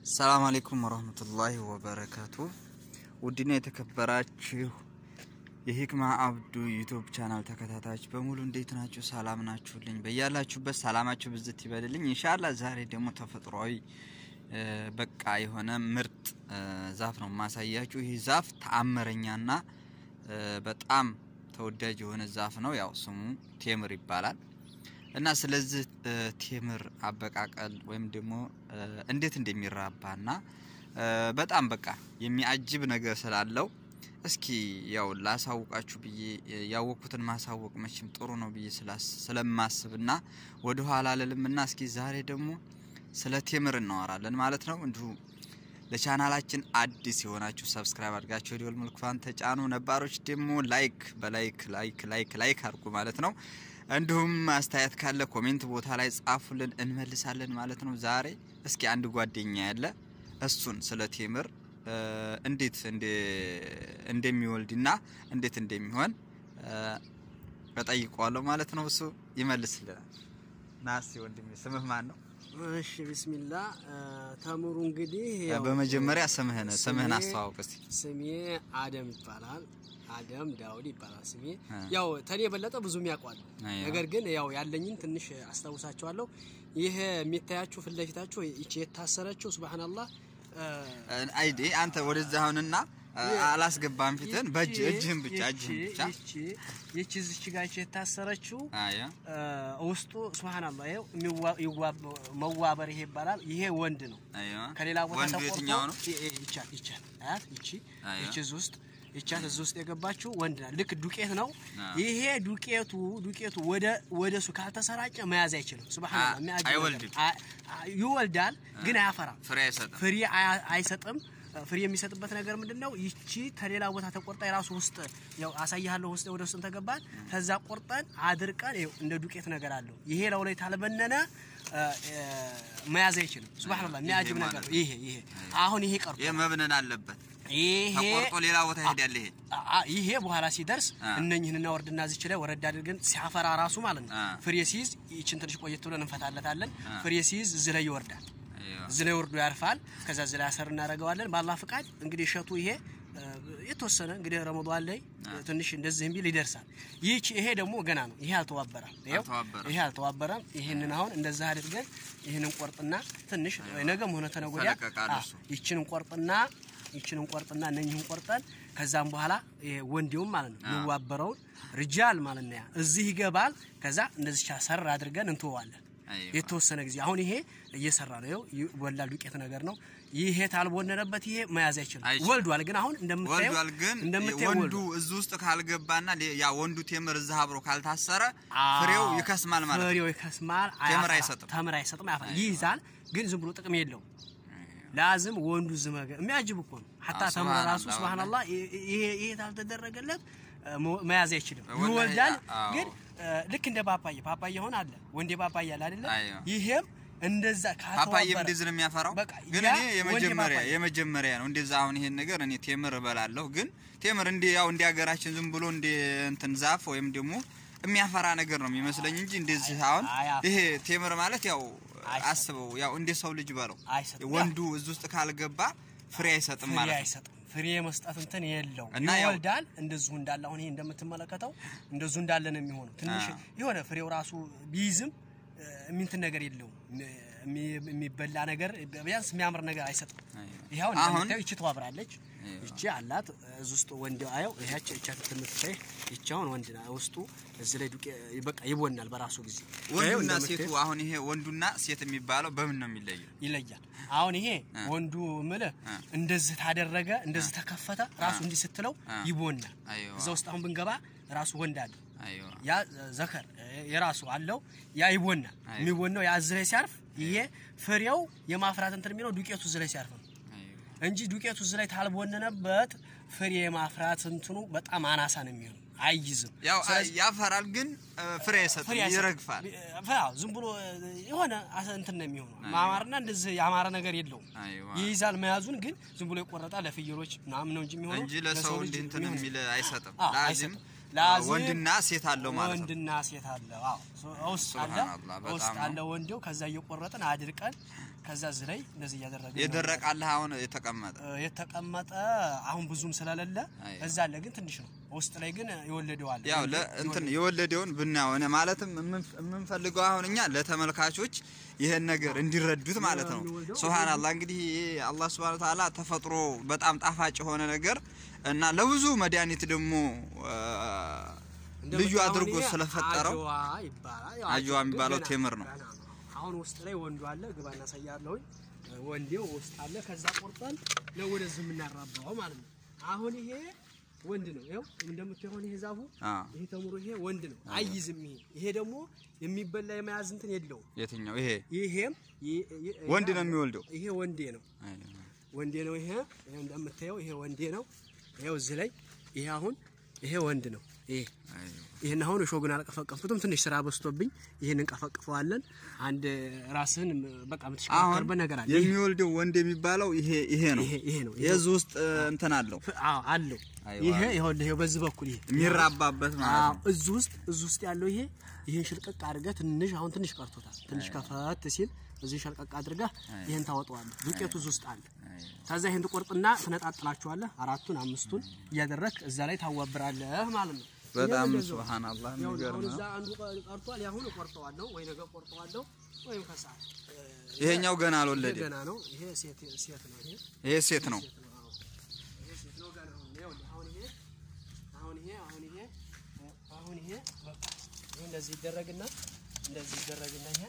ሰላም አሌይኩም ወረህመቱላሂ ወበረካቱ። ውድና የተከበራችሁ የሂክማ አብዱ ዩቱብ ቻናል ተከታታዮች በሙሉ እንዴት ናችሁ? ሰላም ናችሁልኝ? በያላችሁበት ሰላማችሁ ብዝት ይበልልኝ። ኢንሻላ ዛሬ ደግሞ ተፈጥሯዊ በቃ የሆነ ምርጥ ዛፍ ነው ማሳያችሁ። ይህ ዛፍ ተአምረኛና በጣም ተወዳጅ የሆነ ዛፍ ነው። ያው ስሙ ቴምር ይባላል። እና ስለዚህ ቴምር አበቃቀል ወይም ደግሞ እንዴት እንደሚራባና በጣም በቃ የሚያጅብ ነገር ስላለው እስኪ ያው ላሳውቃችሁ ብዬ ያወቅኩትን ማሳወቅ መቼም ጥሩ ነው ብዬ ስለማስብና ወደ ኋላ ልልምና እስኪ ዛሬ ደግሞ ስለ ቴምር እናወራለን ማለት ነው። እንዲሁ ለቻናላችን አዲስ የሆናችሁ ሰብስክራይብ አድርጋችሁ የደወል ምልክቷን ተጫኑ። ነባሮች ደግሞ ላይክ በላይክ ላይክ ላይክ ላይክ አድርጉ ማለት ነው። እንዲሁም አስተያየት ካለ ኮሜንት ቦታ ላይ ጻፉልን፣ እንመልሳለን ማለት ነው። ዛሬ እስኪ አንድ ጓደኛ ያለ እሱን ስለ ቴምር እንዴት እንደሚወልድና እንዴት እንደሚሆን እጠይቀዋለሁ ማለት ነው። እሱ ይመልስልናል። ናስቲ ወንድሜ ስምህ ማን ነው? እሺ ቢስሚላ ተምሩ እንግዲህ በመጀመሪያ ስምህን ስምህን አስተዋውቅ እስቲ። ስሜ አደም ይባላል። አደም ዳውድ ይባላል ስሜ። ያው ተኔ የበለጠ ብዙም ያውቋል። ነገር ግን ያው ያለኝን ትንሽ አስታውሳቸዋለሁ። ይሄ የሚታያችሁ ፊት ለፊታችሁ ይቺ የታሰረችው ሱብሃንአላህ አይዲ አንተ ወደዛ አሁንና አላስገባም ፊትህን በእጅ እጅህን ብቻ እጅህን ብቻ ይቺ ይቺ እዚች ጋር ይቺ የታሰረችው አያ ውስጡ ሱብሃንአላህ ይኸው መዋበር ይሄ ይባላል። ይሄ ወንድ ነው። አያ ከሌላ ቦታ ወንዱ ተቆርጦ የትኛው ነው? ይቻል ይቻል አያት ይቺ አያ። ይቺ እዚህ ውስጥ ይቻት እዚህ ውስጥ የገባችው ወንድ ናት። ልክ ዱቄት ነው። አዎ። ይሄ ዱቄቱ ዱቄቱ ወደ ወደ እሱ ካልተሰራጨ መያዝ አይችልም። ሱብሃንአላህ አ- የሚያጅብ ነገር። አይወልድም። አ- አ- ይወልዳል ግን አያፈራም። ፍሬ አይሰጥም። ፍሬ አያ- አይሰጥም። ፍሬ የሚሰጥበት ነገር ምንድን ነው? ይቺ ከሌላ ቦታ ተቆርጣ የራሱ ውስጥ ያው አሳያለሁ ውስጥ ወደ ውስጥ ተገባን ከዛ ቆርጠን አድርቀን ይኸው እንደ ዱቄት ነገር አለው። ይሄ ለው ላይ ታልበነነ አ፣ አ፣ መያዝ አይችልም። ሱብሃንአላህ የሚያጅብ ይሄ ነገር ማለት ነው። ይሄ ይሄ አሁን ይሄ ቀርቶ ይህ መብነን አለበት። ይሄ ተቆርጦ ሌላ ቦታ ይሄዳል። ይሄ አ- ይሄ በኋላ ሲደርስ አ። እነኝህንና ወርድና ዝች ላይ ወረድ አድርገን ሲያፈራ ራሱ ማለት ነው አ። ፍሬ ሲይዝ ይችን ትንሽ ቆየት ብለን እንፈታለታለን። አ። ፍሬ ሲይዝ እዚህ ላይ ይወርዳል። አይዋ። እዚህ ላይ ወርዶ ያርፋል። ከዛ እዚህ ላይ አሰር እናደርገዋለን። በአላህ ፍቃድ እንግዲህ እሸቱ ይሄ እ፣ የተወሰነ እንግዲህ ረመዷን ላይ ትንሽ እንደዚህ ቢል ይደርሳል። ይህች ይሄ ደግሞ ገና ነው። ይሄ አልተዋበረም። ይኸው አልተዋበረም። ይሄ አልተዋበረም። ይህንን አሁን እንደዛ አድርገን ይህንን ቆርጥና ትንሽ ነገም ሆነ ተነገ ወዲያ ይፈለቀቃል አ፣ እሱ። ይችን ቆርጥና ይችን ቆርጥና እነኝህን ቆርጠን ከዛም በኋላ ይሄ ወንዴውም ማለት ነው የሚዋበረውን ርጃል ማለት ነው ያ እዚህ ይገባል። ከዛ እንደዚህ ሰር አድርገን እንትወዋለን አይዋ። የተወሰነ ጊዜ አሁን ይሄ እየሰራ ነው። ይኸው ይወላል ዱቄት ነገር ነው። ይሄ ታልቦነነበት ይሄ መያዝ አይችልም። አይችልም። ወልዷል ግን አሁን እንደምታየው ወልዷል ግን እንደምታየው ወንዱ ወልዷል። እዚህ ውስጥ ካልገባና ሌ- ያ ወንዱ ቴምር እዛ አብሮ ካልታሰረ አዎ፣ ፍሬው ይከስማል ማለት ነው። ፍሬው ይከስማል። ቴምር አያፈራም። አይሰጥም። ተምር አይሰጥም። አያፈራም። ይይዛል ግን ዝም ብሎ ጥቅም የለውም። ላዝም ወንዱ ዝመገ የሚያጅብ እኮ ነው። ሀታ አዎ፣ ተምር ራሱ ሱብሃንአላህ፣ ሱብሃንአላህ ይሄ ይሄ ታልተደረገበት መያዝ አይችልም። ወላሂ፣ ይወልዳል አዎ። ግን እ፣ ልክ እንደ ፓፓዬ ፓፓዬ ሆነ አለ ወንዴ ፓፓዬ አለ አይደለ? አይዋ። ይሄም እንደዛ ፓፓዬም ካልተዋበረ እንደዚህ ነው የሚያፈራው። በቃ ግን ያ እኔ ወንድ የመጀመሪያ ፓፓያ። የመጀመሪያ ነው እንደዛ። አሁን ይሄን ነገር እኔ ቴምር እበላለሁ፣ ግን ቴምር እንደ ያው እንደ ሀገራችን ዝም ብሎ እንደ እንትን ዛፍ ወይም ደግሞ የሚያፈራ ነገር ነው የሚመስለኝ እንጂ እንደዚህ አሁን አያፈራም። ይሄ ቴምር ማለት ያው አይሰጥም። አስበው ያው እንደ ሰው ልጅ በለው አይሰጥም። ወንዱ እዚህ ውስጥ ካልገባ ፍሬ አይሰጥም ፍሬ ማለት ነው። አይሰጥም። ፍሬ መስጠት እንትን የለው እና ያው- ይወልዳል። እንደዚሁ እንዳለ አሁን ይሄ እንደምትመለከተው እንደዚሁ እንዳለ ነው የሚሆነው። ትንሽ አዎ። የሆነ ፍሬው ራሱ ቢይዝም እ፣ የሚንትን ነገር የለውም የሚ- የሚበላ ነገር ቢያንስ የሚያምር ነገር አይሰጥም። አይዋ። ይኸው አሁን እንደምታየው ይቺ ተዋብራለች። አይዋ። ይቺ አላት እዚህ ውስጥ ወንድ አየው ይሄች እቻ ትምትታይ ይቺ አሁን ወንድ ና ውስጡ እዚህ ላይ ዱቄ በቃ ይቦናል በራሱ ጊዜ ይኸው ወንዱና እንደምታየው ሴቱ አሁን ይሄ ወንዱና ሴት የሚባለው በምን ነው የሚለየው? ይለያል። አሁን ይሄ እ። ወንዱ ምልህ እ። እንደዚህ ታደረገ እንደዚህ ተከፈተ ራሱ እንዲህ ስትለው እ። ይቦናል። አይዋ። እዛ ውስጥ አሁን ብንገባ ራሱ ወንድ አለ። አይዋ ያ ዘከር የራሱ አለው ያ ይቦናል። አይዋ። የሚቦናው ያ እዚህ ላይ ሲያርፍ ይሄ ፍሬው የማፍራት እንትን የሚለው ዱቄቱ እዚህ ላይ ሲያርፍ ነው አይዋ እንጂ ዱቄቱ እዚህ ላይ ታልቦነነበት ፍሬ የማፍራት እንትኑ በጣም አናሳ ነው የሚሆነው፣ አይይዝም። ያው ስለዚህ ያፈራል ግን እ፣ ፍሬ አይሰጥም፣ ፍሬ አይሰጥም። ይረግፋል። አዎ ዝም ብሎ የሆነ አሰ- እንትን ነው የሚሆነው። ማማርና እንደዚህ ያማረ ነገር የለውም። አይዋ ይይዛል መያዙን ግን ዝም ብሎ ይቆረጣል። ለፍየሎች ምናምን ነው እንጂ የሚሆነው እንጂ ለሰው ልጅ እንዲህ እንትን የሚሆን- የሚል አይሰጥም። አዎ፣ ላዚም አይሰጥም። ላዚም ወንድና ሴት አለው ማለት ነው። ወንድና ሴት አለ። አዎ ሶ- ውስጥ አለ ሱብሃንአላህ፣ በጣም ውስጥ ነው። አለ ወንዴው። ከዛ እየቆረጥን አድርቀን ከዛ እዚህ ላይ እንደዚህ እያደረገ የደረቃለህ አሁን የተቀመጠ የተቀመጠ አሁን ብዙም ስለሌለ አይ። እዛ አለ ግን ትንሽ ነው። ውስጥ ላይ ግን የወለደው አለ። ያው ለእንትን የወለደውን ብናየው እኔ ማለትም የምንፍ- የምንፈልገው አሁን እኛ ለተመልካቾች ይሄን ነገር እንዲረዱት ማለት ነው። የሚወልደው ሱብሃንአላህ እንግዲህ ይሄ አላህ ሱብሃነሁ ወተዓላ ተፈጥሮ በጣም ጣፋጭ የሆነ ነገር እና ለብዙ መድኃኒት ደግሞ አ፣ ልዩ እንደምታየው አድርጎ ይሄ ስለፈጠረው አጅዋ ይባላል። ያው አጅዋ ግን የሚባለው ገና- ቴምር ነው። ገና አሁን ውስጥ ላይ ወንዱ አለ። ግባ እናሳያለሁኝ። ወንዴው ውስጥ አለ። ከዛ ቆርጠን ነው ወደዚህ የምናራባው ማለት ነው። አሁን ይሄ ወንድ ነው። ይኸው እንደምታየው ይሄ ዛፉ አ፣ ይሄ ተምሮ ይሄ ወንድ ነው። አይይዝም። ይሄ ይሄ ደግሞ የሚበላ የመያዝ እንትን የለውም። የትኛው ይሄ ይሄም ይ- ይ- ወንድ ነው የሚወልደው? ይሄ ወንዴ ነው። አይ፣ ወንዴ ነው። ይሄ ይሄ እንደምታየው ይሄ ወንዴ ነው። ይሄው እዚህ ላይ ይሄ አሁን ይሄ ወንድ ነው። ይሄ አይ፣ ይሄን አሁን እሾጉን አልቀፈቀፍኩትም። ትንሽ ስራ በዝቶብኝ ይሄን እንቀፈቅፈዋለን። አንድ ራስህን በቃ አሁን የምትሽከረከርበት ነገር አለ። ይሄ የሚወልደው ወንድ የሚባለው ይሄ ይሄ ነው። ይሄ ይሄ ነው። የዚህ ውስጥ እ፣ እንትን አለው ፍ- አዎ አለው። አይዋ። ይሄ ይኸውልህ ይኸው በዚህ በኩል ይሄ የሚራባበት ማለት አዎ ነው። እዚህ ውስጥ እዚህ ውስጥ ያለው ይሄ ይሄን ሽልቀቅ አድርገህ ትንሽ አሁን ትንሽ ቀርቶታል። ትንሽ ከፈት ሲል እዚህ ሸልቀቅ አድርገህ ይሄን ታወጣዋለህ። ዱቄቱ እዚህ ውስጥ አለ። አይ፣ ከዛ ይሄን ትቆርጥና ትነጣጥላቸዋለህ። አራቱን አምስቱን እያደረክ እዛ ላይ ታዋብራለህ ማለት ነው። በጣም ይሄን እንደዛው። ሱብሃንአላህ ያው የሚገርም አሁን ነው። እዛ አንዱ ቀ- ቀርቷል። ያሁን እቆርጠዋለሁ ወይ ነገ ቆርጠዋለሁ ወይም ከሰዓት እ፣ ይሄኛው ገና ይሄ አልወለደም። ገና ነው። ይሄ ሴት ሴት ነው። ይሄ ይሄ ሴት ነው። ሴት ነው። አዎ ይሄ ሴት ነው ገና አሁን ይኸውልህ፣ አሁን ይሄ አሁን ይሄ አሁን ይሄ አሁን ይሄ በቃ ይሄ እንደዚህ ይደረግና እንደዚህ ይደረግና ይሄ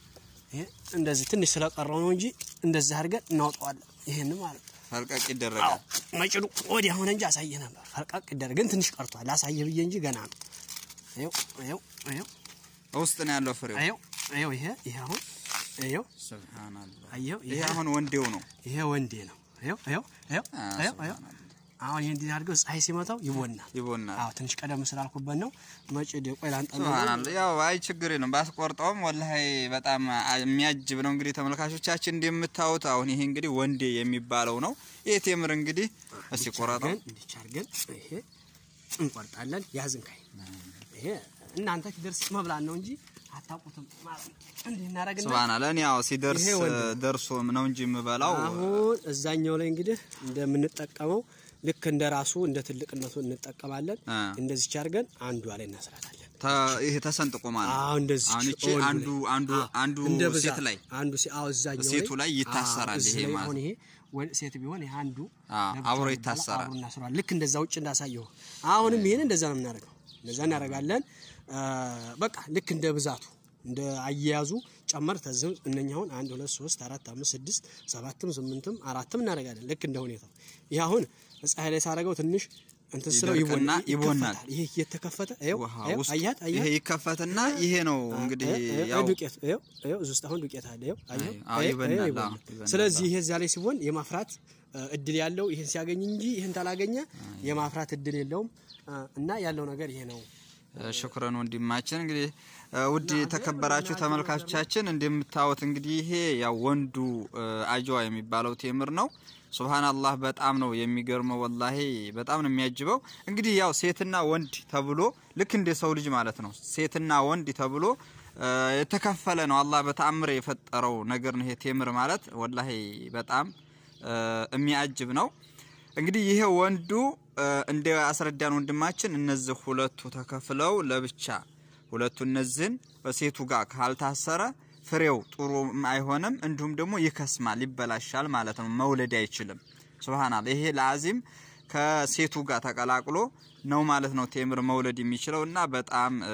ይሄ እንደዚህ ትንሽ ስለቀረው ነው እንጂ እንደዚህ አድርገን እናውጣዋለን። ይሄን ማለት ነው። ፈልቀቅ ይደረጋል። መጭዱ ወዲያ ሆነ እንጂ አሳየ ነበር። ፈርቃቅ ይደረግ ግን ትንሽ ቀርቷል። ላሳየ ብዬ እንጂ ገና ነው። ይኸው ይኸው ይኸው ውስጥ ነው ያለው ፍሬው። ይኸው ይኸው ይሄ ይሄ አሁን ይኸው ሱብሃንአላህ። አየኸው ይሄ ይሄ አሁን ወንዴው ነው። ይሄ ወንዴ ነው። ይኸው ይኸው ይኸው አ፣ ይኸው ይኸው አሁን ይሄን እንዲህ አድርገው ፀሐይ ሲመታው ይቦናል። ይቦናል። አዎ ትንሽ ቀደም ስላልኩበት ነው። መጭድ ቆይ ላንጠና ሱብሃንአላህ። ያው አይ ችግር የለም ባስቆርጠውም ወላሂ በጣም አ- የሚያጅብ ነው። እንግዲህ ተመልካቾቻችን እንደምታዩት አሁን ይሄ እንግዲህ ወንዴ የሚባለው ነው። ይሄ ቴምር እንግዲህ እስቲ ቆረጠው። እንዲህ አድርገን ይሄ እንቆርጣለን። ያዝን ካይ ይሄ እናንተ ሲደርስ መብላት ነው እንጂ አታውቁትም ማለት ነው። እንዲህ እናደርግና ሱብሃንአላህ። እኔ ያው ሲደርስ ይሄ ወንዴ ደርሶ ነው እንጂ የምበላው አሁን እዛኛው ላይ እንግዲህ እንደምንጠቀመው ልክ እንደ ራሱ እንደ ትልቅነቱ እንጠቀማለን። አ። እንደዚች አድርገን አንዷ ላይ እናስራታለን። ተ- ይሄ ተሰንጥቆ ማለት ነው። አዎ እንደዚህ አሁን ይቺ አንዱ አንዱ አንዱ ሴት ላይ አንዱ ሴ- አዎ እዛኛው ሴቱ ላይ ይታሰራል አዎ፣ እዚህ ይሄ ላይ ማለት አሁን ይሄ ወ- ሴት ቢሆን ይሄ አንዱ አዎ፣ ለብቻው አብሮ ይባላል፣ ይታሰራል። አብሮ እናስረዋል። ልክ እንደዛ ውጭ እንዳሳየው አሁንም ይሄን እንደዛ ነው የምናደርገው። እንደዛ እናደርጋለን። አ፣ በቃ ልክ እንደ ብዛቱ እንደ አያያዙ ጨመር ተዝም እነኛ አሁን አንድ ሁለት ሶስት አራት አምስት ስድስት ሰባትም ስምንትም አራትም እናደርጋለን። ልክ እንደ ሁኔታው ይህ አሁን ፀሐይ ላይ ሳደርገው ትንሽ እንትን ስለው ይደርቅና ይቦን- ይቦናል። ይከፈታል። ይሄ እየተከፈተ ይኸው ውሃ ይኸው ውስጥ አያት ይሄ አያት ይከፈትና ይሄ ነው እንግዲህ ይኸው ያው ዱቄት ይኸው ይኸው እዚህ ውስጥ አሁን ዱቄት አለ። ይኸው አየኸው? አዎ፣ ይኸው ይበናል፣ ይኸው አዎ፣ ይበናል። ይበናል። ስለዚህ ይሄ እዚያ ላይ ሲሆን የማፍራት እ፣ እድል ያለው ይሄን ሲያገኝ እንጂ ይሄን ታላገኘ የማፍራት እድል የለውም እ፣ እና ያለው ነገር ይሄ ነው። ሽኩረን ወንድማችን እንግዲህ እ፣ ውድ የተከበራችሁ ተመልካቾቻችን እንደምታዩት እንግዲህ ይሄ ያው ወንዱ እ፣ አጅዋ የሚባለው ቴምር ነው። ሱብሃንአላህ በጣም ነው የሚገርመው። ወላሂ በጣም ነው የሚያጅበው። እንግዲህ ያው ሴትና ወንድ ተብሎ ልክ እንደ ሰው ልጅ ማለት ነው። ሴትና ወንድ ተብሎ እ፣ የተከፈለ ነው። አላህ በተአምር የፈጠረው ነገር ነው ይሄ ቴምር ማለት ወላሂ በጣም እ፣ የሚያጅብ ነው። እንግዲህ ይሄ ወንዱ እ፣ እንደ አስረዳን ወንድማችን እነዚህ ሁለቱ ተከፍለው ለብቻ ሁለቱ እነዚህን በሴቱ ጋር ካልታሰረ ፍሬው ጥሩ አይሆንም፣ እንዲሁም ደግሞ ይከስማል፣ ይበላሻል ማለት ነው። መውለድ አይችልም። ሱብሃናላ ይሄ ለአዚም ከሴቱ ጋር ተቀላቅሎ ነው ማለት ነው ቴምር መውለድ የሚችለው እና በጣም እ፣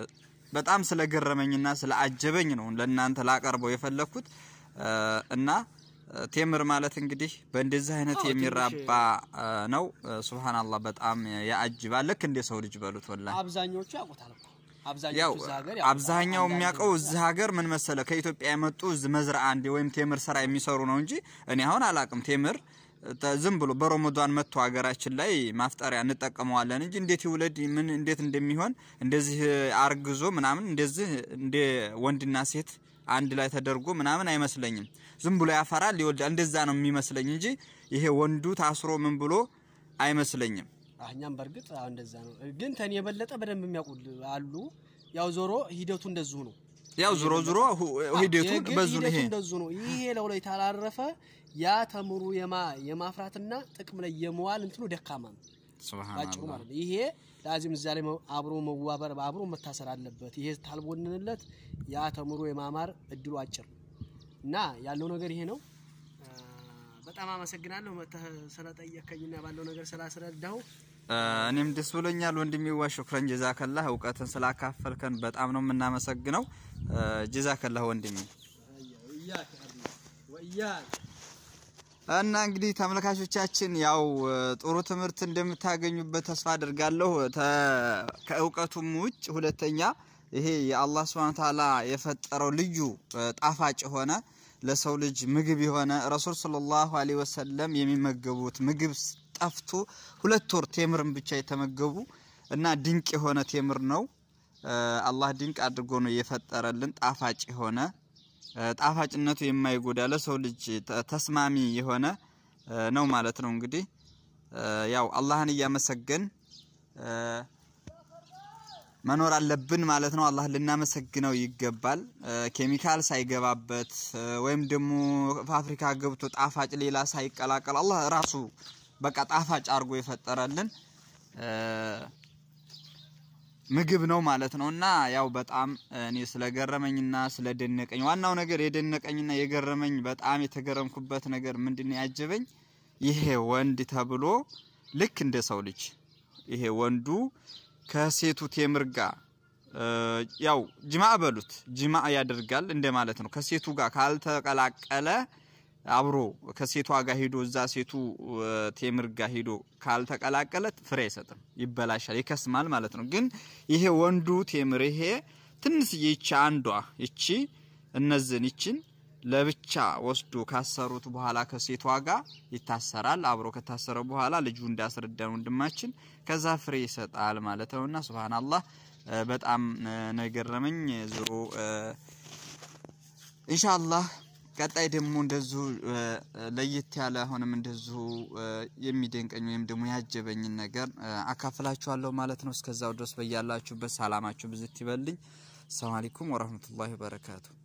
በጣም ስለገረመኝና ስለአጀበኝ ነው ለእናንተ ላቀርበው የፈለግኩት እ፣ እና እ፣ ቴምር ማለት እንግዲህ በእንደዚህ አይነት አዎ፣ የሚራባ እ፣ ነው። እ፣ ሱብሃንአላህ በጣም ያአጅባል። ልክ እንደ ሰው ልጅ በሉት ወላሂ አብዛኞቹ ያውቁታል እኮ ያው አብዛኞቹ እዛ ሀገር አብዛኛው የሚያውቀው እዚህ ሀገር ምን መሰለ ከኢትዮጵያ የመጡ እዚህ መዝራ አንድ ወይም ቴምር ስራ የሚሰሩ ነው እንጂ እኔ አሁን አላቅም። ቴምር ተ- ዝም ብሎ በረመዷን መጥቶ ሀገራችን ላይ ማፍጠሪያ እንጠቀመዋለን እንጂ እንዴት ይውለድ ምን እንዴት እንደሚሆን እንደዚህ አርግዞ ምናምን እንደዚህ እንደ ወንድና ሴት አንድ ላይ ተደርጎ ምናምን አይመስለኝም። ዝም ብሎ ያፈራል ይወልዳል፣ እንደዛ ነው የሚመስለኝ እንጂ ይሄ ወንዱ ታስሮ ምን ብሎ አይመስለኝም። እኛም በእርግጥ አዎ እንደዛ ነው። ግን ተኔ የበለጠ በደንብ የሚያውቁ አሉ። ያው ዞሮ ሂደቱ እንደዚሁ ነው። ያው ዞሮ ዞሮ ሁ- ሂደቱ የግል በዙ ነው ሂደቱ ይሄ እንደዙ ነው። ይሄ ለው ላይ ታላረፈ ያ ተምሩ የማ የማፍራትና ጥቅም ላይ የመዋል እንትኑ ደካማ ነው ባጭሩ ሱብሃንአላህ ማለት ነው። ይሄ ላዚም እዛ ላይ መ- አብሮ መዋበር አብሮ መታሰር አለበት። ይሄ ታልቦንንለት ያ ተምሮ የማማር እድሉ አጭር ነው እና ያለው ነገር ይሄ ነው። አ፣ በጣም አመሰግናለሁ መተህ ስለጠየከኝና ባለው ነገር ስላስረዳሁ። እ፣ እኔም ደስ ብሎኛል ወንድሜዋ። ሹክረን ጀዛከላህ እውቀትን ስላካፈልከን በጣም ነው የምናመሰግነው። እ፣ ጀዛከላህ ወንድሜ። እና እንግዲህ ተመልካቾቻችን ያው እ፣ ጥሩ ትምህርት እንደምታገኙበት ተስፋ አድርጋለሁ። ተ- ከእውቀቱም ውጭ ሁለተኛ ይሄ የአላህ Subhanahu Ta'ala የፈጠረው ልዩ እ፣ ጣፋጭ የሆነ ለሰው ልጅ ምግብ የሆነ ረሱል ሰለላሁ ዐለይሂ ወሰለም የሚመገቡት ምግብ ስ- ጠፍቶ ሁለት ወር ቴምርን ብቻ የተመገቡ እና ድንቅ የሆነ ቴምር ነው። እ፣ አላህ ድንቅ አድርጎ ነው የፈጠረልን ጣፋጭ የሆነ እ፣ ጣፋጭነቱ የማይጎዳ ለሰው ልጅ ተ- ተስማሚ የሆነ እ፣ ነው ማለት ነው። እንግዲህ እ፣ ያው አላህን እያመሰገን እ፣ መኖር አለብን ማለት ነው። አላህን ልናመሰግነው ይገባል። እ፣ ኬሚካል ሳይገባበት እ፣ ወይም ደግሞ ፋብሪካ ገብቶ ጣፋጭ ሌላ ሳይቀላቀል አላህ ራሱ በቃ ጣፋጭ አድርጎ የፈጠረልን እ፣ ምግብ ነው ማለት ነው። እና ያው በጣም እኔ ስለገረመኝና ስለደነቀኝ ዋናው ነገር የደነቀኝና የገረመኝ በጣም የተገረምኩበት ነገር ምንድነው ያጀበኝ ይሄ ወንድ ተብሎ ልክ እንደ ሰው ልጅ ይሄ ወንዱ ከሴቱ ቴምር ጋር እ፣ ያው ጅማ በሉት ጅማ ያደርጋል እንደ ማለት ነው። ከሴቱ ጋር ካልተቀላቀለ አብሮ ከሴቷ ጋር ሂዶ እዛ ሴቱ እ፣ ቴምር ጋር ሂዶ ካልተቀላቀለ ፍሬ አይሰጥም፣ ይበላሻል፣ ይከስማል ማለት ነው። ግን ይሄ ወንዱ ቴምር ይሄ ትንሽዬ ይቺ አንዷ ይቺ እነዚህን ይችን ለብቻ ወስዶ ካሰሩት በኋላ ከሴቷ ጋር ይታሰራል። አብሮ ከታሰረ በኋላ ልጁ እንዳስረዳን ወንድማችን ከዛ ፍሬ ይሰጣል ማለት ነውና ሱብሃንአላህ እ፣ በጣም እ፣ ነው የገረመኝ ዞሮ እ፣ ኢንሻአላህ ቀጣይ ደግሞ እንደዚሁ እ፣ ለየት ያለ አሁንም እንደዚሁ እ፣ የሚደንቀኝ ወይም ደግሞ ያጀበኝን ነገር እ፣ አካፍላችኋለሁ ማለት ነው። እስከዛው ድረስ በያላችሁበት ሰላማችሁ ብዝት ይበልኝ። ሰላም አለይኩም ወራህመቱላሂ ወበረካቱ